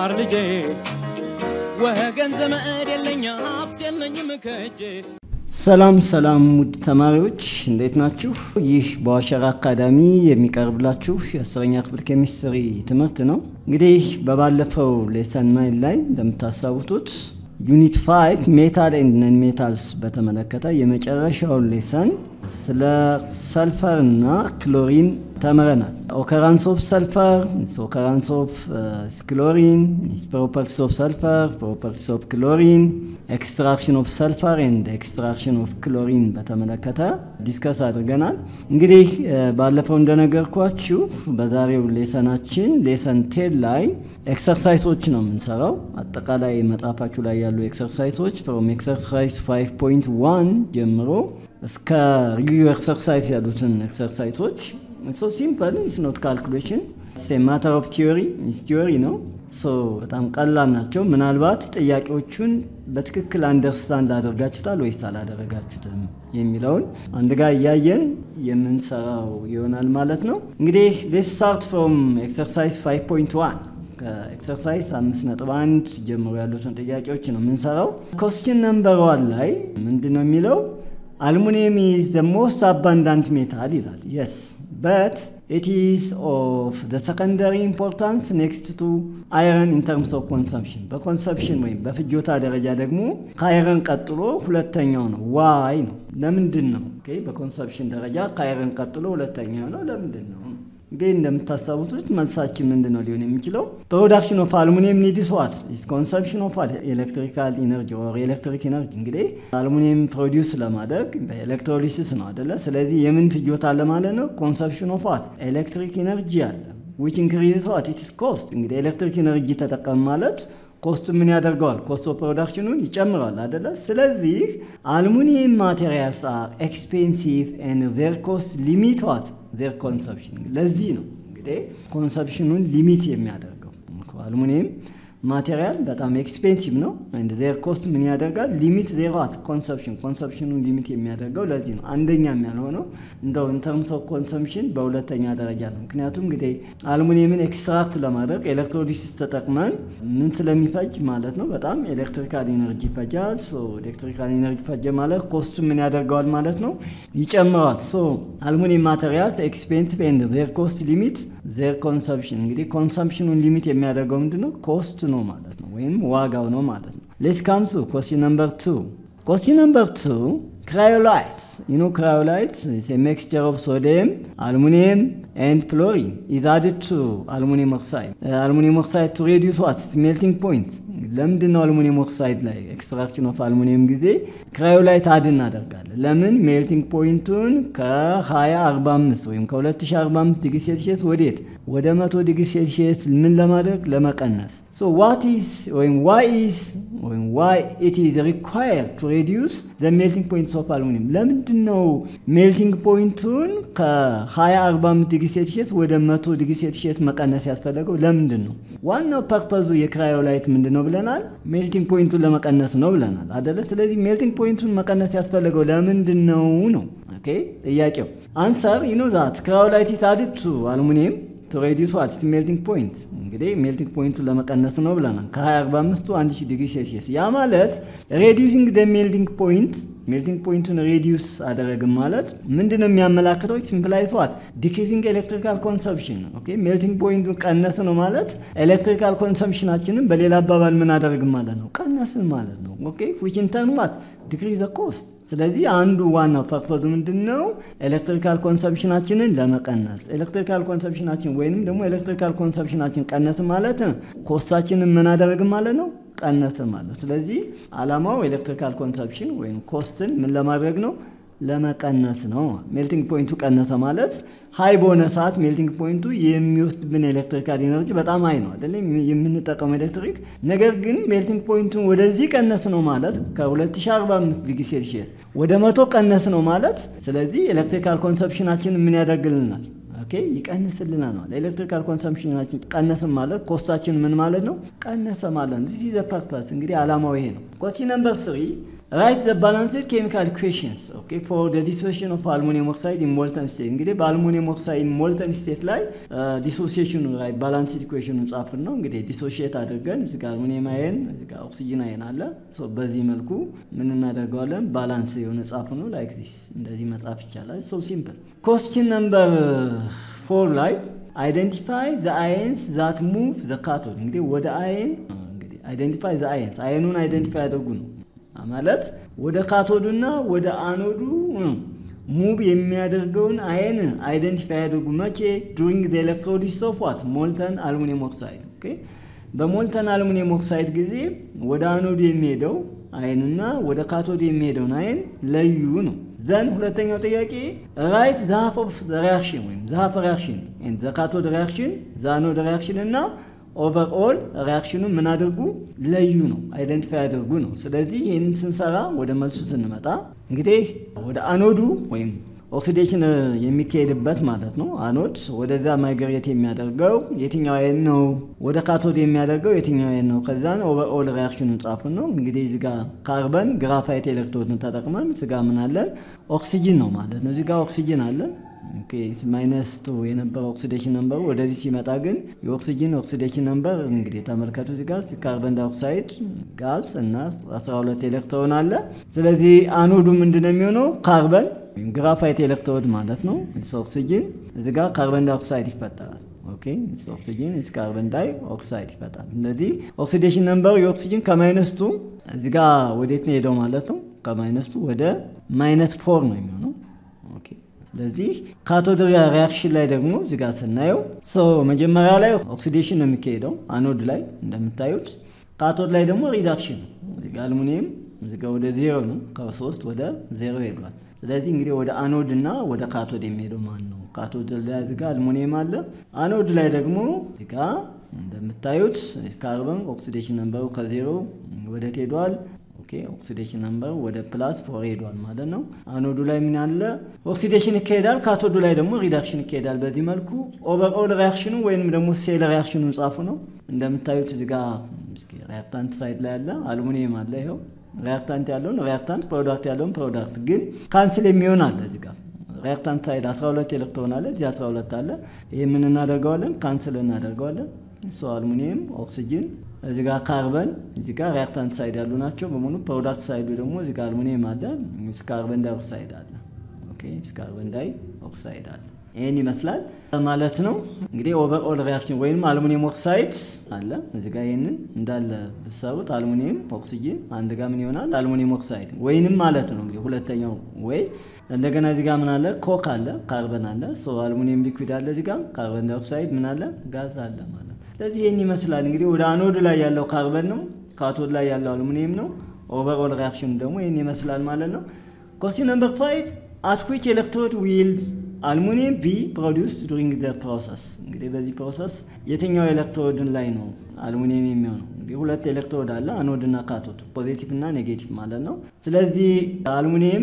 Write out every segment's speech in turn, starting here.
ማር ልጄ ወገን ዘመድ የለኝ ሀብት የለኝም ከእጄ ሰላም ሰላም ውድ ተማሪዎች እንዴት ናችሁ? ይህ በዋሸራ አካዳሚ የሚቀርብላችሁ የአስረኛ ክፍል ኬሚስትሪ ትምህርት ነው። እንግዲህ በባለፈው ሌሰን ናይን ላይ እንደምታስታውሱት ዩኒት 5 ሜታል ኤንድ ነን ሜታልስ በተመለከተ የመጨረሻውን ሌሰን ስለ ሰልፈር እና ክሎሪን ተምረናል። ኦከራንስ ኦፍ ሰልፈር፣ ኦከራንስ ኦፍ ክሎሪን፣ ፕሮፐርቲስ ኦፍ ሰልፈር፣ ፕሮፐርቲስ ኦፍ ክሎሪን፣ ኤክስትራክሽን ኦፍ ሰልፈር ኤንድ ኤክስትራክሽን ኦፍ ክሎሪን በተመለከተ ዲስከስ አድርገናል። እንግዲህ ባለፈው እንደነገርኳችሁ በዛሬው ሌሰናችን ሌሰን ቴን ላይ ኤክሰርሳይሶች ነው የምንሰራው። አጠቃላይ መጽሐፋችሁ ላይ ያሉ ኤክሰርሳይሶች ፍሮም ኤክሰርሳይዝ 5.1 ጀምሮ እስከ ሪቪው ኤክሰርሳይዝ ያሉትን ኤክሰርሳይሶች ሶ ሲምፕል ኢስ ኖት ካልኩሌሽን ማተር ኦፍ ቲዮሪ ቲዮሪ ነው። ሶ በጣም ቀላል ናቸው። ምናልባት ጥያቄዎቹን በትክክል አንደርስታንድ አደርጋችሁታል ወይስ አላደረጋችሁትም የሚለውን አንድ ጋር እያየን የምንሰራው ይሆናል ማለት ነው። እንግዲህ ሌትስ ስታርት ፍሮም ኤክሰርሳይዝ 5.1 ከኤክሰርሳይዝ 5.1 ጀምሮ ያሉትን ጥያቄዎች ነው የምንሰራው። ኮስችን ነምበር ዋን ላይ ምንድን ነው የሚለው? አልሙኒየም ኢዝ ዘ ሞስት አባንዳንት ሜታል ይላል። የስ በት ኢት ኢዝ ኦፍ ዘ ሰከንደሪ ኢምፖርታንስ ኔክስት ቱ አይረን ኢን ተርምስ ኦፍ ኮንሰምፕሽን በኮንሰምፕሽን ወይም በፍጆታ ደረጃ ደግሞ ከአይረን ቀጥሎ ሁለተኛው ነው። ዋይ ነው። ለምንድን ነው? በኮንሰምፕሽን ደረጃ ከአይረን ቀጥሎ ሁለተኛው ነው። ለምንድን ነው? እንግዲህ እንደምታስታውሱት መልሳችን ምንድን ነው ሊሆን የሚችለው? ፕሮዳክሽን ኦፍ አልሙኒየም ኒድስ ዋት ኢዝ ኮንሰምፕሽን ኦፍ ኤሌክትሪካል ኢነርጂ ኦር ኤሌክትሪክ ኢነርጂ። እንግዲህ አልሙኒየም ፕሮዲውስ ለማድረግ በኤሌክትሮሊሲስ ነው አደለ? ስለዚህ የምን ፍጆታ አለ ማለት ነው? ኮንሰምፕሽን ኦፍ ዋት ኤሌክትሪክ ኢነርጂ አለ። ዊች ኢንክሪዝስ ዋት ኢትስ ኮስት። እንግዲህ ኤሌክትሪክ ኢነርጂ ተጠቀም ማለት ኮስቱ ምን ያደርገዋል? ኮስት ኦፍ ፕሮዳክሽኑን ይጨምራል አደለ? ስለዚህ አልሙኒየም ማቴሪያልስ አር ኤክስፔንሲቭ ኤንድ ዜር ኮስት ሊሚት ዋት ዜር ኮንሰፕሽን። ለዚህ ነው እንግዲህ ኮንሰፕሽኑን ሊሚት የሚያደርገው አልሙኒየም ማቴሪያል በጣም ኤክስፔንሲቭ ነው። አንድ ዜር ኮስት ምን ያደርጋል? ሊሚት ዜር ዋት ኮንሰፕሽን፣ ኮንሰፕሽኑን ሊሚት የሚያደርገው ለዚህ ነው። አንደኛም ያልሆነው እንደው ኢንተርምስ ኦፍ ኮንሰምፕሽን በሁለተኛ ደረጃ ነው። ምክንያቱም እንግዲህ አልሙኒየምን ኤክስትራክት ለማድረግ ኤሌክትሮሊሲስ ተጠቅመን ምን ስለሚፈጅ ማለት ነው በጣም ኤሌክትሪካል ኢነርጂ ይፈጃል። ሶ ኤሌክትሪካል ኢነርጂ ፈጀ ማለት ኮስቱ ምን ያደርገዋል ማለት ነው ይጨምረዋል። ሶ አልሙኒየም ማቴሪያልስ ኤክስፔንሲቭ ኤንድ ዜር ኮስት ሊሚት ዜር ኮንሰምፕሽን። እንግዲህ ኮንሰምፕሽኑን ሊሚት የሚያደርገው ምንድነው? ኮስት ነው ማለት ነው፣ ወይም ዋጋው ነው ማለት ነው። ሌትስ ካም ቱ ኮስችን ነምበር ቱ። ኮስችን ነምበር ቱ ክራዮላይት ዩ ኖ ክራዮላይት ኢዝ ኤ ሚክስቸር ኦፍ ሶዲየም አልሙኒየም ኤንድ ፍሎሪን ኢዝ አድድ ቱ አልሙኒየም ኦክሳይድ አልሙኒየም ኦክሳይድ ቱ ሬዲዩስ ዋት ሜልቲንግ ፖይንት ለምንድን ነው አልሙኒየም ኦክሳይድ ላይ ኤክስትራክሽን ኦፍ አልሙኒየም ጊዜ ክራዮላይት አድ እናደርጋለን? ለምን ሜልቲንግ ፖይንቱን ከ2045 ወይም ከ2045 ዲግሪ ሴልሺየስ ወዴት ወደ 100 ዲግሪ ሴልሺየስ ምን ለማድረግ ለመቀነስ። ሶ ዋት ኢዝ ወይም ዋይ ኢዝ ወይም ዋይ ኢት ኢዝ ሪኳየርድ ቱ ሬዲዩስ ዘ ሜልቲንግ ፖይንትስ ኦፍ አልሙኒየም። ለምንድን ነው ሜልቲንግ ፖይንቱን ከ2045 ዲግሪ ሴልሺየስ ወደ 100 ዲግሪ ሴልሺየስ መቀነስ ያስፈለገው? ለምንድን ነው? ዋናው ፐርፐዙ የክራዮላይት ምንድን ነው ብለናል? ሜልቲንግ ፖይንቱን ለመቀነስ ነው ብለናል አደለ? ስለዚህ ሜልቲንግ ፖይንቱን መቀነስ ያስፈለገው ለምንድን ነው ነው ኦኬ ጥያቄው። አንሰር ዩ ኖ ዛት ክራዮላይት ኢዝ አድድ ቱ አልሙኒየም ቱ ሬዲዩስ ዋት ኢትስ ሜልቲንግ ፖይንት። እንግዲህ ሜልቲንግ ፖይንቱን ለመቀነስ ነው ብለናል ከ2045 1000 ዲግሪ ሴልሺየስ። ያ ማለት ሬዲዩሲንግ ደ ሜልቲንግ ፖይንት ሜልቲንግ ፖይንቱን ሬዲዩስ አደረግም ማለት ምንድን ነው የሚያመላክተው? ሲምፕላይዝ ዋት ዲክሪዚንግ ኤሌክትሪካል ኮንሰምፕሽን። ኦኬ ሜልቲንግ ፖይንቱን ቀነስ ነው ማለት ኤሌክትሪካል ኮንሰምፕሽናችንን በሌላ አባባል ምን አደረግም ማለት ነው ቀነስን ማለት ነው። ኦኬ ዊች ኢን ተርን ዋት ዲክሪዝ ኮስት። ስለዚህ አንዱ ዋናው ፐርፖዙ ምንድን ነው? ኤሌክትሪካል ኮንሰምፕሽናችንን ለመቀነስ ኤሌክትሪካል ኮንሰምፕሽናችን ወይንም ደግሞ ኤሌክትሪካል ኮንሰምፕሽናችን ቀነስ ማለት ኮስታችንን ምን አደረግም ማለት ነው ቀነሰ ማለት። ስለዚህ አላማው ኤሌክትሪካል ኮንሰፕሽን ወይም ኮስትን ምን ለማድረግ ነው? ለመቀነስ ነው። ሜልቲንግ ፖይንቱ ቀነሰ ማለት ሀይ በሆነ ሰዓት ሜልቲንግ ፖይንቱ የሚወስድብን ኤሌክትሪካል ኢነርጂ በጣም ሀይ ነው አይደለም የምንጠቀመው ኤሌክትሪክ። ነገር ግን ሜልቲንግ ፖይንቱን ወደዚህ ቀነስ ነው ማለት ከ2045 ዲግሪ ሴልሺየስ ወደ መቶ ቀነስ ነው ማለት ስለዚህ ኤሌክትሪካል ኮንሰፕሽናችን ምን ያደርግልናል? ኦኬ ይቀንስልናል ማለት ኤሌክትሪካል ኮንሰምፕሽናችን ቀነስም ማለት ኮስታችን ምን ማለት ነው ቀነሰ ማለት ነው። ዚስ ዘ ፐርፐስ እንግዲህ አላማው ይሄ ነው። ኮስቲ ነምበር ስሪ ራይት ዘ ባላንስድ ኬሚካል ኢኩዌሽንስ ኦኬ ፎር ዘ ዲሶሲሽን ኦፍ አልሙኒየም ኦክሳይድ ኢን ሞልተን ስቴት። እንግዲህ በአልሙኒየም ኦክሳይድ ሞልተን ስቴት ላይ ዲሶሲሽኑ ላይ ባላንስድ ኢኩዌሽኑ ጻፍን ነው እንግዲህ ዲሶሺየት አድርገን እዚህ ጋር አልሙኒየም አየን እዚህ ጋር ኦክሲጅን አየን አለ። በዚህ መልኩ ምን እናደርገዋለን? ባላንስ የሆነ ጻፍ ነው ላይክ ዚስ እንደዚህ መጻፍ ይቻላል። ሶ ሲምፕል ኮስችን ነምበር ፎር ላይ አይደንቲፋይ ዘ አየንስ ዛት ሙቭ ዘ ካቶድ እንግዲህ ወደ አየን እንግዲህ አይደንቲፋይ ዘ አየንስ አየኑን አይደንቲፋይ ያደርጉ ነው ማለት ወደ ካቶዱና ወደ አኖዱ ሙቭ የሚያደርገውን አየን አይደንቲፋይ ያደርጉ መቼ ዱሪንግ ዘ ኤሌክትሮሊሲስ ኦፍ ዋት ሞልተን አልሙኒየም ኦክሳይድ ኦኬ በሞልተን አልሙኒየም ኦክሳይድ ጊዜ ወደ አኖዱ የሚሄደው አየንና ወደ ካቶዱ የሚሄደውን አየን ለዩ ነው ዘን ሁለተኛው ጥያቄ ራይት ዛሀፍ ኦፍ ሪያክሽን ወይም ዛሀፍ ሪያክሽን ዘ ካቶድ ሪያክሽን ዛኖድ ሪያክሽን እና ኦቨርኦል ሪያክሽኑን ምን አድርጉ ለዩ ነው አይደንቲፋይ አድርጉ ነው። ስለዚህ ይህንን ስንሰራ ወደ መልሱ ስንመጣ እንግዲህ ወደ አኖዱ ወይም ኦክሲዴሽን የሚካሄድበት ማለት ነው። አኖድ ወደዛ ማይግሬት የሚያደርገው የትኛው አይን ነው? ወደ ካቶድ የሚያደርገው የትኛው አይን ነው? ከዛን ኦቨርኦል ሪያክሽኑን ጻፉን ነው። እንግዲህ እዚህ ጋር ካርበን ግራፋይት ኤሌክትሮድን ተጠቅመን እዚህ ጋር ምን አለን? ኦክሲጅን ነው ማለት ነው። እዚህ ጋር ኦክሲጅን አለን ማይነስ ቱ የነበረው ኦክሲዴሽን ነምበሩ ወደዚህ ሲመጣ ግን የኦክሲጅን ኦክሲዴሽን ነምበር እንግዲህ ተመልከቱ። እዚህ ጋር ካርበን ዳይኦክሳይድ ጋዝ እና 12 ኤሌክትሮን አለ። ስለዚህ አኖዱ ምንድን ነው የሚሆነው? ካርበን ወይም ግራፋይት ኤሌክትሮድ ማለት ነው። ኦክሲጅን እዚህ ጋር ካርበን ዳይኦክሳይድ ይፈጠራል። ኦኬ ኦክሲጅን እዚህ ካርበን ዳይ ኦክሳይድ ይፈጣል። ስለዚህ ኦክሲዴሽን ነምበሩ የኦክሲጅን ከማይነስቱ እዚህ ጋር ወዴት ነው ሄደው ማለት ነው? ከማይነስቱ ወደ ማይነስ ፎር ነው የሚሆነው። ኦኬ ስለዚህ ካቶድ ሪያክሽን ላይ ደግሞ እዚህ ጋር ስናየው መጀመሪያ ላይ ኦክሲዴሽን ነው የሚካሄደው አኖድ ላይ እንደምታዩት። ካቶድ ላይ ደግሞ ሪዳክሽን ነው። እዚህ ጋር አልሙኒየም እዚህ ጋር ወደ ዜሮ ነው፣ ከሶስት ወደ ዜሮ ሄዷል። ስለዚህ እንግዲህ ወደ አኖድ እና ወደ ካቶድ የሚሄደው ማን ነው? ካቶድ ላይ እዚህ ጋር አልሙኒየም አለ። አኖድ ላይ ደግሞ እዚህ ጋር እንደምታዩት ካርበን ኦክሲዴሽን ነምበሩ ከዜሮ ወደ ሄዷል። ኦክሲዴሽን ነምበር ወደ ፕላስ ፎር ሄዷል ማለት ነው። አኖዱ ላይ ምን አለ? ኦክሲዴሽን ይካሄዳል። ካቶዱ ላይ ደግሞ ሪዳክሽን ይካሄዳል። በዚህ መልኩ ኦቨርኦል ሪያክሽኑ ወይም ደግሞ ሴል ሪያክሽኑን ጻፉ ነው። እንደምታዩት እዚህ ጋር ሪያክታንት ሳይድ ላይ አለ፣ አልሙኒየም አለ። ይኸው ሪያክታንት ያለውን ሪያክታንት፣ ፕሮዳክት ያለውን ፕሮዳክት። ግን ካንስል የሚሆን አለ እዚህ ጋር ሪያክታንት ሳይድ 12 ኤሌክትሮን አለ፣ እዚህ 12 አለ። ይህ ምን እናደርገዋለን? ካንስል እናደርገዋለን። ሶ አልሙኒየም ኦክሲጅን እዚህ ጋር ካርበን እዚህ ጋር ሪያክታንት ሳይድ ያሉ ናቸው በሙሉ። ፕሮዳክት ሳይዱ ደግሞ እዚህ ጋር አልሙኒየም አለ፣ ካርበን ዳይ ኦክሳይድ አለ። ኦኬ ካርበን ዳይ ኦክሳይድ አለ። ይህን ይመስላል ማለት ነው። እንግዲህ ኦቨርኦል ሪያክሽን ወይም አልሙኒየም ኦክሳይድ አለ እዚህ ጋር ይህንን እንዳለ ብትሰሩት አልሙኒየም ኦክሲጅን አንድ ጋር ምን ይሆናል? አልሙኒየም ኦክሳይድ ወይንም ማለት ነው እንግዲህ ሁለተኛው ወይ እንደገና እዚህ ጋር ምን አለ? ኮክ አለ፣ ካርበን አለ፣ አልሙኒየም ሊኩዊድ አለ፣ እዚህ ጋር ካርበን ዳይ ኦክሳይድ ምን አለ? ጋዝ አለ ማለት ነው። ስለዚህ ይህን ይመስላል እንግዲህ ወደ አኖድ ላይ ያለው ካርበን ነው፣ ካቶድ ላይ ያለው አሉሚኒየም ነው። ኦቨርኦል ሪያክሽን ደግሞ ይህን ይመስላል ማለት ነው። ኮስቲን ነምበር ፋይቭ አት ዊች ኤሌክትሮድ ዊል አልሙኒየም ቢ ፕሮዲውስድ ዱሪንግ ዘ ፕሮሰስ። እንግዲህ በዚህ ፕሮሰስ የትኛው ኤሌክትሮድን ላይ ነው አልሙኒየም የሚሆነው? እንግዲህ ሁለት ኤሌክትሮድ አለ አኖድ እና ካቶድ፣ ፖዚቲቭ እና ኔጌቲቭ ማለት ነው። ስለዚህ አልሙኒየም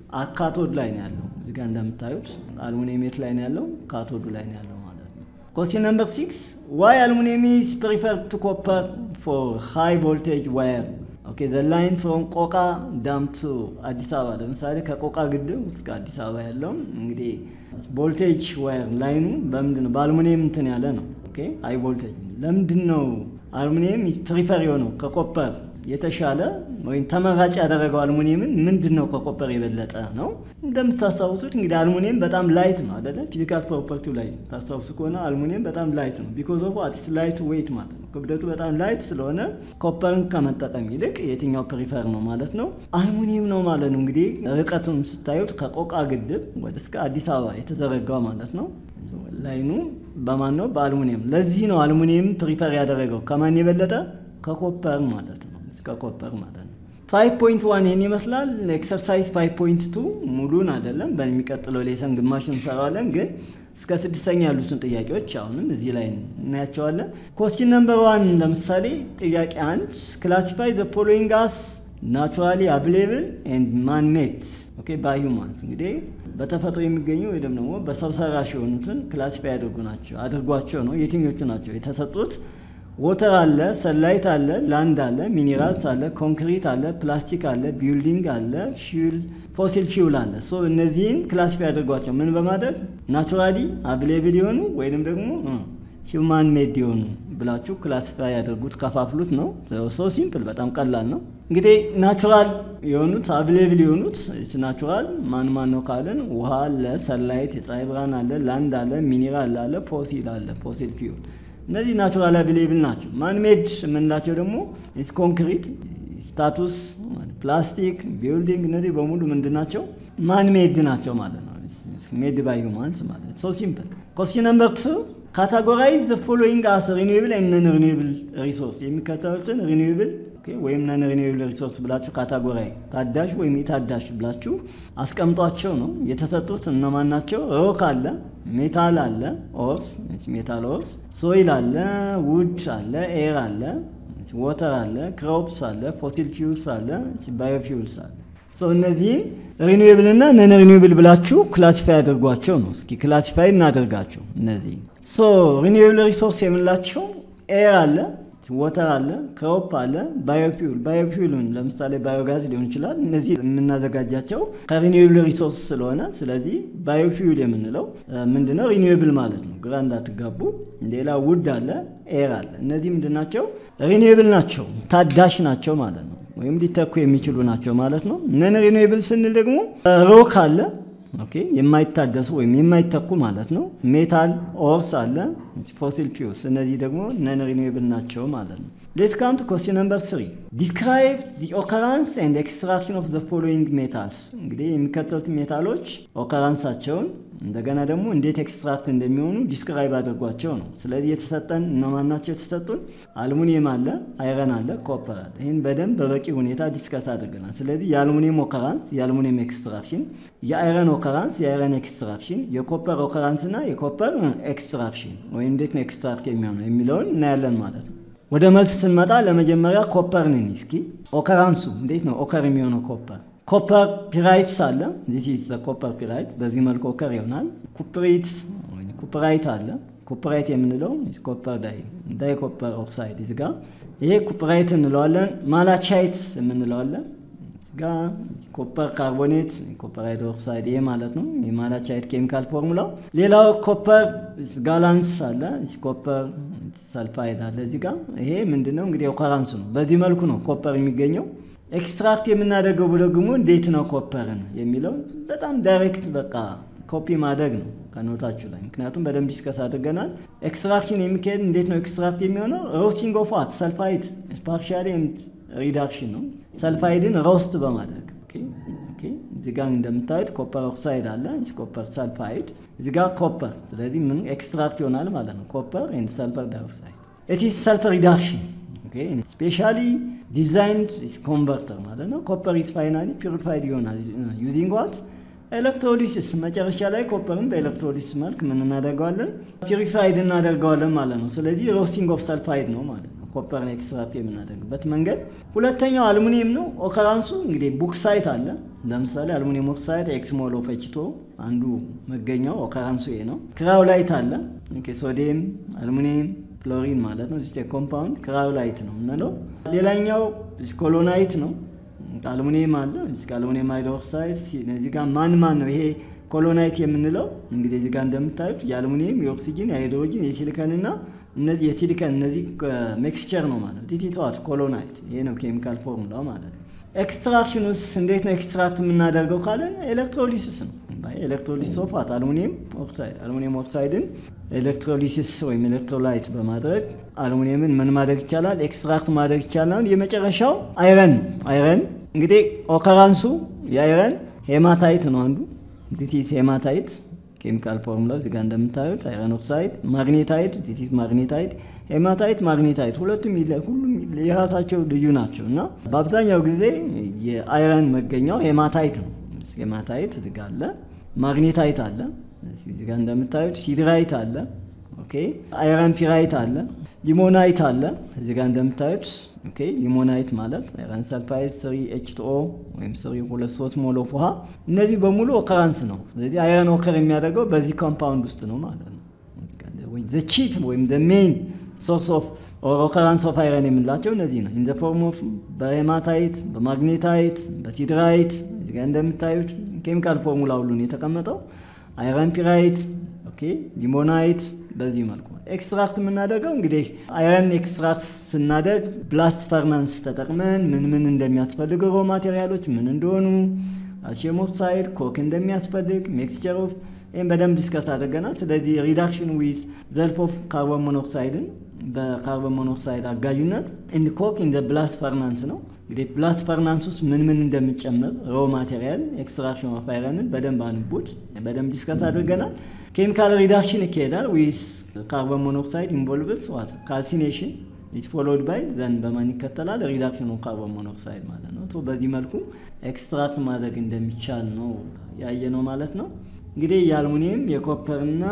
ካቶድ ላይ ነው ያለው። እዚህ ጋር እንደምታዩት አልሙኒየም የት ላይ ነው ያለው? ካቶዱ ላይ ነው ያለው ማለት ነው። ኮስቲን ነምበር ሲክስ ዋይ አልሙኒየም ኢዝ ፕሪፈርድ ቱ ኮፐር ፎር ሃይ ቮልቴጅ ዋየር ኦኬ ዘ ላይን ፍሮም ቆቃ ዳም ቱ አዲስ አበባ ለምሳሌ ከቆቃ ግድብ እስከ አዲስ አበባ ያለው እንግዲህ ቮልቴጅ ዋየር ላይኑ በምንድን ነው? በአልሙኒየም እንትን ያለ ነው። ኦኬ ሃይ ቮልቴጅ ለምንድን ነው አልሙኒየም ፕሪፈር የሆነው ከኮፐር የተሻለ ወይም ተመራጭ ያደረገው አልሙኒየምን ምንድን ነው ከኮፐር የበለጠ ነው? እንደምታስታውሱት እንግዲህ አልሙኒየም በጣም ላይት ነው አይደለ? ፊዚካል ፕሮፐርቲው ላይ ታስታውሱ ከሆነ አልሙኒየም በጣም ላይት ነው። ቢኮዝ ኦፍ አዲስ ላይት ዌይት ማለት ነው። ክብደቱ በጣም ላይት ስለሆነ ኮፐርን ከመጠቀም ይልቅ የትኛው ፕሪፈር ነው ማለት ነው? አልሙኒየም ነው ማለት ነው። እንግዲህ ርቀቱን ስታዩት ከቆቃ ግድብ ወደ እስከ አዲስ አበባ የተዘረጋው ማለት ነው። ላይኑ በማን ነው? በአልሙኒየም። ለዚህ ነው አልሙኒየም ፕሪፈር ያደረገው ከማን የበለጠ? ከኮፐር ማለት ነው እስከ ኮፐር ማለት ነው። 5.1 ይህን ይመስላል። ኤክሰርሳይዝ 5.2 ሙሉን አይደለም፣ በሚቀጥለው ሌሰን ግማሽ እንሰራዋለን። ግን እስከ ስድስተኛ ያሉትን ጥያቄዎች አሁንም እዚህ ላይ እናያቸዋለን። ኮስችን ነምበር ዋን ለምሳሌ ጥያቄ አንድ ክላሲፋይ ዘ ፎሎዊንግ አስ ናቹራሊ አብሌብል ኤንድ ማን ሜድ ኦኬ ባይ ሁማንስ እንግዲህ በተፈጥሮ የሚገኙ ወይም ደግሞ በሰው ሰራሽ የሆኑትን ክላሲፋይ ያደርጉ ናቸው አድርጓቸው ነው። የትኞቹ ናቸው የተሰጡት? ወተር አለ፣ ሰላይት አለ፣ ላንድ አለ፣ ሚኒራልስ አለ፣ ኮንክሪት አለ፣ ፕላስቲክ አለ፣ ቢልዲንግ አለ፣ ፊውል ፎሲል ፊውል አለ። ሶ እነዚህን ክላሲፋይ አድርጓቸው ምን በማድረግ ናቹራሊ አብሌብል የሆኑ ወይንም ደግሞ ሂውማን ሜድ የሆኑ ብላችሁ ክላሲፋይ ያደርጉት ከፋፍሉት ነው። ሶ ሲምፕል በጣም ቀላል ነው። እንግዲህ ናቹራል የሆኑት አብሌብል የሆኑት ናቹራል ማን ማን ነው ካለን ውሃ አለ፣ ሰላይት የፀሐይ ብርሃን አለ፣ ላንድ አለ፣ ሚኒራል አለ፣ ፎሲል አለ፣ ፎሲል ፊውል እነዚህ ናቹራል አብሌብል ናቸው። ማን ሜድ የምንላቸው ደግሞ ኮንክሪት፣ ስታቱስ፣ ፕላስቲክ፣ ቢልዲንግ እነዚህ በሙሉ ምንድን ናቸው? ማን ሜድ ናቸው ማለት ነው። ሜድ ባይ ሁማንስ ማለት ሶ ሲምፕል። ኮስችን ነምበር ቱ ካታጎራይዝ ዘ ፎሎዊንግ አስ ሪኒዌብል ኤንድ ነን ሪኒዌብል ሪሶርስ የሚከተሉትን ሪኒዌብል ወይም ነን ሪኒዌብል ሪሶርስ ብላችሁ ካታጎራይ ታዳሽ ወይም የታዳሽ ብላችሁ አስቀምጧቸው ነው የተሰጡት። እነማን ናቸው? ሮክ አለ፣ ሜታል አለ፣ ኦርስ ሜታል ኦርስ፣ ሶይል አለ፣ ውድ አለ፣ ኤር አለ፣ ወተር አለ፣ ክሮፕስ አለ፣ ፎሲል ፊውልስ አለ፣ ባዮፊውልስ አለ። ሰው እነዚህን ሪኒዌብል እና ነን ሪኒዌብል ብላችሁ ክላሲፋይ አድርጓቸው ነው። እስኪ ክላሲፋይ እናደርጋቸው እነዚህ ሶ ሪኒዌብል ሪሶርስ የምንላቸው ኤር አለ ወተር አለ፣ ክሮፕ አለ፣ ባዮፊውል ባዮፊውልን ለምሳሌ ባዮጋዝ ሊሆን ይችላል። እነዚህ የምናዘጋጃቸው ከሪኒዌብል ሪሶርስ ስለሆነ ስለዚህ ባዮፊውል የምንለው ምንድነው ሪኒዌብል ማለት ነው። ግራ እንዳትጋቡ። ሌላ ውድ አለ፣ ኤር አለ። እነዚህ ምንድናቸው? ሪኒዌብል ናቸው፣ ታዳሽ ናቸው ማለት ነው። ወይም ሊተኩ የሚችሉ ናቸው ማለት ነው። ነን ሪኒዌብል ስንል ደግሞ ሮክ አለ ኦኬ የማይታደሱ ወይም የማይተኩ ማለት ነው። ሜታል ኦርስ አለ፣ ፎሲል ፊውልስ እነዚህ ደግሞ ነን ሪኒዌብል ናቸው ማለት ነው። ሌትስ ካም ቱ ኮስችን ነምበር ስሪ ዲስክራይብ ዚ ኦከራንስ ኤንድ ኤክስትራክሽን ኦፍ ዘ ፎሎዊንግ ሜታልስ። እንግዲህ የሚከተሉት ሜታሎች ኦከራንሳቸውን እንደገና ደግሞ እንዴት ኤክስትራክት እንደሚሆኑ ዲስክራይብ አድርጓቸው ነው። ስለዚህ የተሰጠን እነማን ናቸው? የተሰጡን አልሙኒየም አለ፣ አይረን አለ፣ ኮፐር አለ። ይህን በደንብ በበቂ ሁኔታ ዲስከስ አድርገናል። ስለዚህ የአልሙኒየም ኦከራንስ፣ የአልሙኒየም ኤክስትራክሽን፣ የአይረን ኦከራንስ፣ የአይረን ኤክስትራክሽን፣ የኮፐር ኦከራንስ እና የኮፐር ኤክስትራክሽን ወይም እንዴት ነው ኤክስትራክት የሚሆነው የሚለውን እናያለን ማለት ነው። ወደ መልስ ስንመጣ ለመጀመሪያ ኮፐር ነን። እስኪ ኦከራንሱ እንዴት ነው ኦከር የሚሆነው? ኮፐር ኮፐር ፒራይትስ አለ። ዚስ ኢዝ ዘ ኮፐር ፒራይት። በዚህ መልኩ ኦከር ይሆናል። ኩፕሪት ኩፕራይት አለ። ኩፕራይት የምንለው ኮፐር ዳይ ዳይ ኮፐር ኦክሳይድ እዚህ ጋር ይሄ ኩፕራይት እንለዋለን። ማላቻይት የምንለዋለን እዚህ ጋር ኮፐር ካርቦኔት ኮፐር ሃይድሮክሳይድ ይሄ ማለት ነው። የማላቻይት ኬሚካል ፎርሙላው። ሌላው ኮፐር ጋላንስ አለ። ኮፐር ሰልፋይድ አለ እዚህ ጋር ይሄ ምንድነው እንግዲህ ኦከራንስ ነው። በዚህ መልኩ ነው ኮፐር የሚገኘው። ኤክስትራክት የምናደርገው ደግሞ እንዴት ነው ኮፐርን የሚለው በጣም ዳይሬክት በቃ ኮፒ ማድረግ ነው ከኖታችሁ ላይ ምክንያቱም በደንብ ዲስከስ አድርገናል። ኤክስትራክሽን የሚካሄድ እንዴት ነው ኤክስትራክት የሚሆነው? ሮስቲንግ ኦፍ ዋት ሰልፋይድ ፓርሻሊ ኤንድ ሪዳክሽን ነው። ሰልፋይድን ሮስት በማድረግ እዚህ ጋር እንደምታዩት ኮፐር ኦክሳይድ አለ፣ ኮፐር ሰልፋይድ እዚህ ጋር ኮፐር። ስለዚህ ምን ኤክስትራክት ይሆናል ማለት ነው ኮፐር ኤንድ ሰልፈር ዳይኦክሳይድ ኢትስ ሰልፈር ሪዳክሽን ስፔሻሊ ዲዛይንድ ኮንቨርተር ማለት ነው። ኮፐር ኢዝ ፋይናሊ ፒሪፋይድ ይሆናል ዩዚንግ ዋት ኤሌክትሮሊሲስ። መጨረሻ ላይ ኮፐርን በኤሌክትሮሊሲስ መልክ ምን እናደርገዋለን? ፒሪፋይድ እናደርገዋለን ማለት ነው። ስለዚህ ሮስቲንግ ኦፍ ሰልፋይድ ነው ማለት ነው ኮፐርን ኤክስትራክት የምናደርግበት መንገድ። ሁለተኛው አልሙኒየም ነው። ኦከራንሱ እንግዲህ ቡክሳይት አለ። ለምሳሌ አልሙኒየም ኦክሳይድ ኤክስሞል ኦፍ ኤች ቱ አንዱ መገኛው ኦከራንሱ ይሄ ነው። ክራውላይት አለ። ሶዲየም አልሙኒየም ፍሎሪን ማለት ነው። ዚስ ኮምፓውንድ ክራውላይት ነው የምንለው። ሌላኛው ኮሎናይት ነው። አልሙኒየም አለ። አልሙኒየም ሃይድሮክሳይድ እዚህ ጋር ማን ማን ነው ይሄ ኮሎናይት የምንለው? እንግዲህ እዚህ ጋር እንደምታዩት የአልሙኒየም፣ የኦክሲጂን፣ የሃይድሮጂን፣ የሲሊከን እና እነዚህ የሲሊከን እነዚህ ሜክስቸር ነው ማለት ቲቲቷት ኮሎናይት። ይሄ ነው ኬሚካል ፎርሙላው ማለት ነው። ኤክስትራክሽን ውስጥ እንዴት ነው ኤክስትራክት የምናደርገው ካለን ኤሌክትሮሊሲስ ነው። ኤሌክትሮሊሲስ ኦፍ ዋት አልሙኒየም ኦክሳይድ አልሙኒየም ኦክሳይድን ኤሌክትሮሊሲስ ወይም ኤሌክትሮላይት በማድረግ አልሙኒየምን ምን ማድረግ ይቻላል? ኤክስትራክት ማድረግ ይቻላል። የመጨረሻው አይረን ነው። አይረን እንግዲህ ኦከራንሱ የአይረን ሄማታይት ነው አንዱ ዲቲስ ሄማታይት ኬሚካል ፎርሙላ እዚጋ እንደምታዩት አይረን ኦክሳይድ፣ ማግኔታይድ ዲቲስ ማግኔታይድ፣ ሄማታይት ማግኔታይት ሁለቱም ሁሉም የራሳቸው ልዩ ናቸው እና በአብዛኛው ጊዜ የአይረን መገኛው ሄማታይት ነው። ሄማታይት እዚጋ አለ፣ ማግኔታይት አለ እዚጋ እንደምታዩት ሲድራይት አለ። ኦኬ አይረን ፒራይት አለ፣ ሊሞናይት አለ። እዚጋ እንደምታዩት ኦኬ ሊሞናይት ማለት አይረን ሰልፋይድ ስሪ ኤች ቱ ኦ ወይም ስሪ ሁለት ሶስት ሞል ኦፍ ውሃ። እነዚህ በሙሉ ኦከራንስ ነው። ስለዚህ አይረን ኦከር የሚያደርገው በዚህ ኮምፓውንድ ውስጥ ነው ማለት ነው። ዘ ቺፍ ወይም ዘ ሜን ሶርስ ኦፍ ኦር ኦከራንስ ኦፍ አይረን የምንላቸው እነዚህ ነው። ኢን ዘ ፎርም ኦፍ በሄማታይት፣ በማግኔታይት፣ በሲድራይት እዚህ ጋር እንደምታዩት ኬሚካል ፎርሙላ ሁሉን የተቀመጠው አይረን ፒራይት፣ ኦኬ ሊሞናይት በዚህ መልኩ ኤክስትራክት የምናደርገው እንግዲህ አይረን ኤክስትራክት ስናደርግ ብላስት ፈርናንስ ተጠቅመን ምን ምን እንደሚያስፈልገው ሮ ማቴሪያሎች ምን እንደሆኑ ካልሲየም ኦክሳይድ ኮክ እንደሚያስፈልግ ሜክስቸር ኦፍ ይህም በደንብ ዲስከስ አድርገናል። ስለዚህ ሪዳክሽን ዊዝ ዘልፍ ኦፍ ካርቦን ሞኖክሳይድን በካርቦን ሞኖክሳይድ አጋዥነት ኢን ኮክ ኢን ብላስት ፈርናንስ ነው። እንግዲህ ብላስት ፈርናንስ ውስጥ ምን ምን እንደሚጨምር ሮ ማቴሪያል ኤክስትራክሽን ኦፍ አይረንን በደንብ አንቡት፣ በደንብ ዲስከስ አድርገናል። ኬሚካል ሪዳክሽን ይካሄዳል ዊዝ ካርቦን ሞኖክሳይድ ኢንቮልቭስ ዋት ካልሲኔሽን ኢት ፎሎድ ባይ ዘን በማን ይከተላል? ሪዳክሽን ኦፍ ካርቦን ሞኖክሳይድ ማለት ነው። በዚህ መልኩ ኤክስትራክት ማድረግ እንደሚቻል ነው ያየ ነው ማለት ነው። እንግዲህ የአልሙኒየም የኮፐርና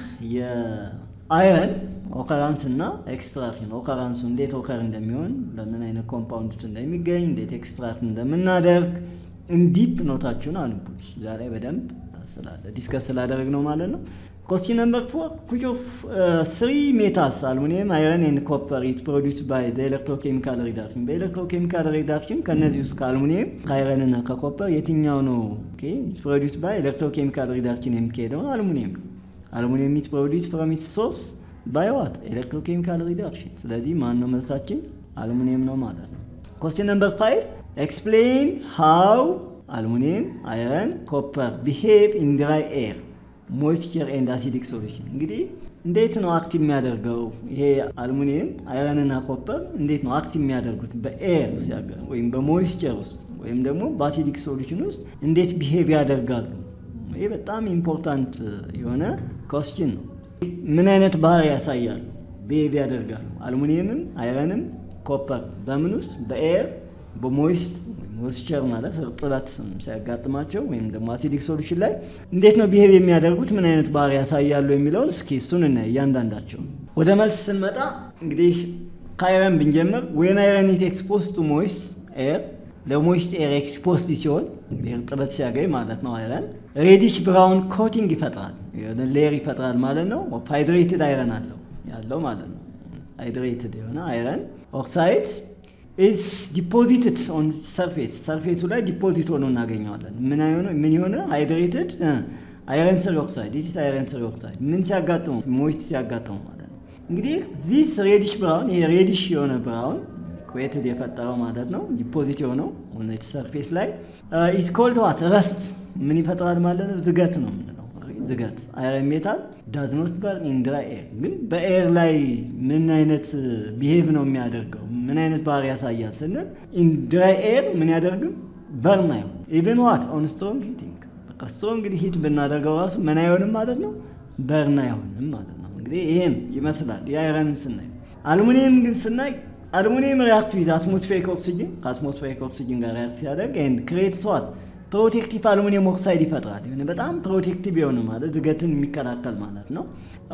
የአይረን ኦከራንስ እና ኤክስትራክሽን ኦከራንሱ እንዴት ኦከር እንደሚሆን በምን አይነት ኮምፓውንድ እንደሚገኝ እንዴት ኤክስትራክት እንደምናደርግ እንዲፕ ኖታችሁን አንቡት። ዛሬ በደንብ ስላለ ዲስከስ ስላደረግ ነው ማለት ነው። ኮስቲን ነምበር ፎር ኩች ኦፍ ስሪ ሜታልስ አልሙኒየም አይረን ኤንድ ኮፐር ኢት ፕሮዲውስ ባይ ኤሌክትሮኬሚካል ሪዳክሽን። በኤሌክትሮኬሚካል ሪዳክሽን ከእነዚህ ውስጥ ከአልሙኒየም ከአይረን እና ከኮፐር የትኛው ነው ኢት ፕሮዲውስ ባይ ኤሌክትሮኬሚካል ሪዳክሽን የሚካሄደው አልሙኒየም ነው። አልሙኒየም ኢት ፕሮዲውስ ፍሮም ኢትስ ሶርስ ባይ ዋት ኤሌክትሮኬሚካል ሪዳክሽን። ስለዚህ ማን ነው መልሳችን? አልሙኒየም ነው ማለት ነው። ኮስቲን ነምበር ፋይቭ ኤክስፕሌን ሃው አልሙኒየም አይረን ኮፐር ቢሄቭ ኢን ድራይ ኤር ሞይስቸር ኤንድ አሲዲክ ሶሉሽን። እንግዲህ እንዴት ነው አክት የሚያደርገው ይሄ አልሙኒየም አይረንና ኮፐር እንዴት ነው አክት የሚያደርጉት በኤር ሲያገ ወይም በሞይስቸር ውስጥ ወይም ደግሞ በአሲዲክ ሶሉሽን ውስጥ እንዴት ቢሄቭ ያደርጋሉ? ይሄ በጣም ኢምፖርታንት የሆነ ኮስችን ነው። ምን አይነት ባህሪ ያሳያሉ? ቢሄቭ ያደርጋሉ። አልሙኒየምም አይረንም ኮፐር በምን ውስጥ በኤር በሞይስት ሞይስቸር ማለት እርጥበት ሲያጋጥማቸው ወይም ደግሞ አሲዲክ ሶሉሽን ላይ እንዴት ነው ቢሄቭ የሚያደርጉት ምን አይነት ባህሪ ያሳያሉ የሚለውን እስኪ እሱን እናይ እያንዳንዳቸው። ወደ መልስ ስንመጣ እንግዲህ ከአይረን ብንጀምር ዌን አይረን ኢዝ ኤክስፖዝ ቱ ሞይስት ኤር ለሞይስት ኤር ኤክስፖዝድ ሲሆን እንግዲህ እርጥበት ሲያገኝ ማለት ነው አይረን ሬዲሽ ብራውን ኮቲንግ ይፈጥራል ሌየር ይፈጥራል ማለት ነው። ሃይድሬትድ አይረን አለው ያለው ማለት ነው። ሃይድሬትድ የሆነ አይረን ኦክሳይድ ኢዝ ዲፖዚትድ ኦን ሰርፌስ ሰርፌሱ ላይ ዲፖዚት ሆኖ እናገኘዋለን። ምን የሆነ ሃይድሬትድ አይረን ስሪ ኦክሳይድ ዲስ አይረን ስሪ ኦክሳይድ ምን ሲያጋጥመው ሞይስት ሲያጋጥመው ማለት ነው። እንግዲህ ዚስ ሬዲሽ ብራውን ይሄ ሬዲሽ የሆነ ብራውን ኩዌትድ የፈጠረው ማለት ነው ዲፖዚት የሆነው ሆነች ሰርፌስ ላይ ኢዝ ኮልድ ዋት ረስት ምን ይፈጥራል ማለት ነው። ዝገት ነው የምንለው ዝገት አይረን ሜታል ዳዝ ኖት በርን ኢን ድራይ ኤር። ግን በኤር ላይ ምን አይነት ቢሄቭ ነው የሚያደርገው ምን አይነት ባህሪ ያሳያል ስንል ኢን ድራይ ኤር ምን ያደርግም በርን አይሆን ኢቨን ዋት ኦን ስትሮንግ ሂቲንግ በቃ ስትሮንግ ሂት ብናደርገው ራሱ ምን አይሆንም ማለት ነው በርን አይሆንም ማለት ነው። እንግዲህ ይሄን ይመስላል የአይረንን ስናይ። አልሙኒየም ግን ስናይ አልሙኒየም ሪያክት ዊዝ አትሞስፌሪክ ኦክሲጅን ከአትሞስፌሪክ ኦክሲጅን ጋር ሪያክት ሲያደርግ ኤንድ ክሬት ዋት ፕሮቴክቲቭ አሉሚኒየም ኦክሳይድ ይፈጥራል። የሆነ በጣም ፕሮቴክቲቭ የሆነ ማለት ዝገትን የሚከላከል ማለት ነው።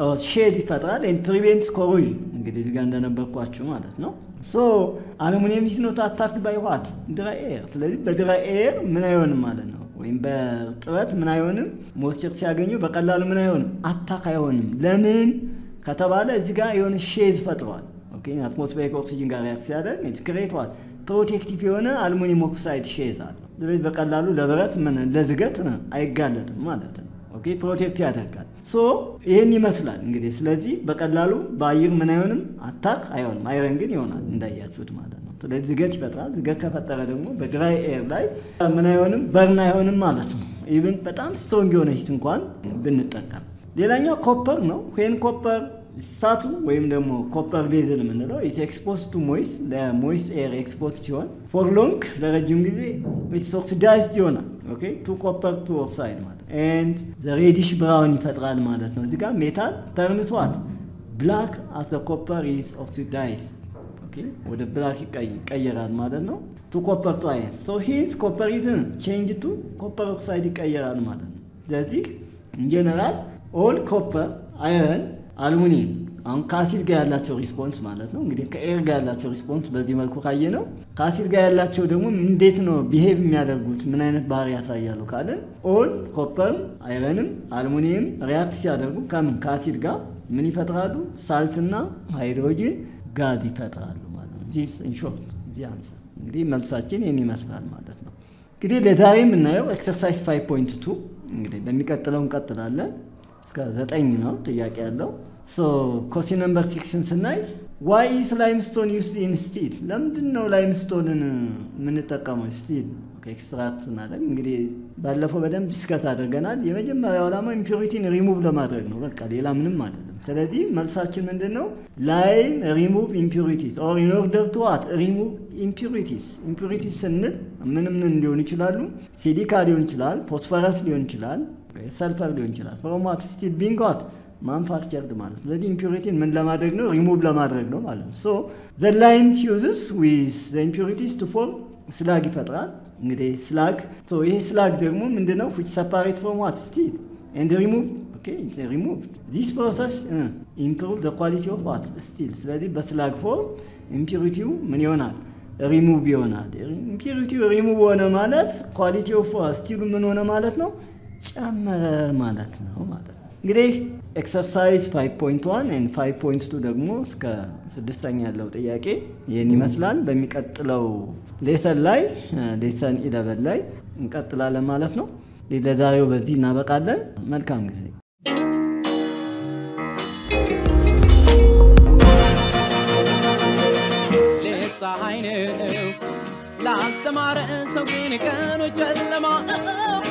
ሼድ ይፈጥራል። ኤንድ ፕሪቬንትስ ኮሮዥን እንግዲህ እዚጋ እንደነበርኳችሁ ማለት ነው። ሶ አሉሚኒየም ኢዝ ኖት አታክድ ባይ ዋት ድራይ ኤር። ስለዚህ በድራይ ኤር ምን አይሆንም ማለት ነው፣ ወይም በጥረት ምን አይሆንም፣ ሞስቸር ሲያገኙ በቀላሉ ምን አይሆንም፣ አታክ አይሆንም። ለምን ከተባለ እዚህ ጋር የሆነ ሼዝ ፈጥሯል። አትሞስፌሪክ ኦክሲጅን ጋር ሪያክት ሲያደርግ ክሬት ዋት ፕሮቴክቲቭ የሆነ አልሙኒየም ኦክሳይድ ሼዝ አለ። ስለዚህ በቀላሉ ለብረት ምን ለዝገት አይጋለጥም ማለት ነው። ኦኬ ፕሮቴክት ያደርጋል። ሶ ይህን ይመስላል እንግዲህ። ስለዚህ በቀላሉ በአየር ምን አይሆንም አታክ አይሆንም። አይረን ግን ይሆናል እንዳያችሁት ማለት ነው። ስለዚህ ዝገት ይፈጥራል። ዝገት ከፈጠረ ደግሞ በድራይ ኤር ላይ ምን አይሆንም በርን አይሆንም ማለት ነው። ኢቭን በጣም ስትሮንግ የሆነ ሂት እንኳን ብንጠቀም። ሌላኛው ኮፐር ነው። ዌን ኮፐር ሳቱ ወይም ደግሞ ኮፐር ቤዝል የምንለው ኢትስ ኤክስፖዝ ቱ ሞይስ ለሞይስ ኤር ኤክስፖዝ ሲሆን ፎር ሎንግ ለረጅም ጊዜ ኢትስ ኦክሲዳይዝድ ይሆናል። ኦኬ ቱ ኮፐር ቱ ኦክሳይድ ማለት ኤንድ ዘ ሬዲሽ ብራውን ይፈጥራል ማለት ነው። እዚጋ ሜታል ተርንስ ዋት ብላክ አስ ዘ ኮፐር ኢዝ ኦክሲዳይዝ ኦኬ ወደ ብላክ ይቀየራል ማለት ነው። ቱ ኮፐር ቱ አይረን ሶ ሂንስ ኮፐር ኢዝ ቼንጅ ቱ ኮፐር ኦክሳይድ ይቀየራል ማለት ነው። ስለዚህ ኢንጀነራል ኦል ኮፐር አይረን አልሙኒየም አሁን ከአሲድ ጋር ያላቸው ሪስፖንስ ማለት ነው እንግዲህ ከኤር ጋር ያላቸው ሪስፖንስ በዚህ መልኩ ካየ ነው። ከአሲድ ጋር ያላቸው ደግሞ እንዴት ነው ቢሄቭ የሚያደርጉት ምን አይነት ባህሪ ያሳያሉ ካለን ኦል ኮፐርም አይረንም አልሙኒየም ሪያክት ሲያደርጉ ከምን ከአሲድ ጋር ምን ይፈጥራሉ? ሳልትና ሃይድሮጂን ጋዝ ይፈጥራሉ ማለት ነው። ዚስ ኢንሾርት ዚ አንሰር እንግዲህ መልሳችን ይህን ይመስላል ማለት ነው። እንግዲህ ለዛሬ የምናየው ኤክሰርሳይዝ 5.2 እንግዲህ በሚቀጥለው እንቀጥላለን። እስከ ዘጠኝ ነው ጥያቄ ያለው። ሶ ኮስቲን ነምበር ሲክስን ስናይ ዋይ ኢዝ ላይምስቶን ዩስ ኢን ስቲል፣ ለምንድን ነው ላይምስቶንን የምንጠቀመው ስቲል ኤክስትራክት ስናደርግ? እንግዲህ ባለፈው በደንብ ዲስከት አድርገናል። የመጀመሪያው ዓላማ ኢምፒሪቲን ሪሙቭ ለማድረግ ነው። በቃ ሌላ ምንም አይደለም። ስለዚህ መልሳችን ምንድን ነው? ላይም ሪሙቭ ኢምፒሪቲስ ኦር ኢን ኦርደር ቱ ዋት ሪሙቭ ኢምፒሪቲስ። ኢምፒሪቲስ ስንል ምንም ምን ሊሆኑ ይችላሉ? ሲሊካ ሊሆን ይችላል፣ ፎስፈረስ ሊሆን ይችላል፣ ሰልፈር ሊሆን ይችላል። ፍሮም ዋት ስቲል ቢንግ ዋት ማንፋክቸርድ ማለት ነው። ስለዚህ ኢምፒሪቲን ምን ለማድረግ ነው? ሪሙቭ ለማድረግ ነው ማለት ነው። ሶ ዘ ላይም ፊውዝስ ዊዝ ዘ ኢምፒሪቲስ ቱ ፎርም ስላግ ይፈጥራል። እንግዲህ ስላግ ይሄ ስላግ ደግሞ ምንድን ነው? ዊች ሰፓሬት ፍሮም ዋት ስቲል ኤንድ ሪሙቭ ሪሙቭ ዚስ ፕሮሰስ ኢምፕሩቭ ዘ ኳሊቲ ኦፍ ዋት ስቲል። ስለዚህ በስላግ ፎርም ኢምፒሪቲው ምን ይሆናል? ሪሙቭ ይሆናል። ኢምፒሪቲው ሪሙቭ ሆነ ማለት ኳሊቲ ኦፍ ስቲሉ ምን ሆነ ማለት ነው? ጨመረ ማለት ነው ማለት ነው። እንግዲህ ኤክሰርሳይዝ 5.1 ኤንድ 5.2 ደግሞ እስከ ስድስተኛ ያለው ጥያቄ ይህን ይመስላል። በሚቀጥለው ሌሰን ላይ ሌሰን ኢለቨን ላይ እንቀጥላለን ማለት ነው። ለዛሬው በዚህ እናበቃለን። መልካም ጊዜ። ሌት ፀሐይ ነው ላልተማረ ሰው ግን ቀኑ ጨለማ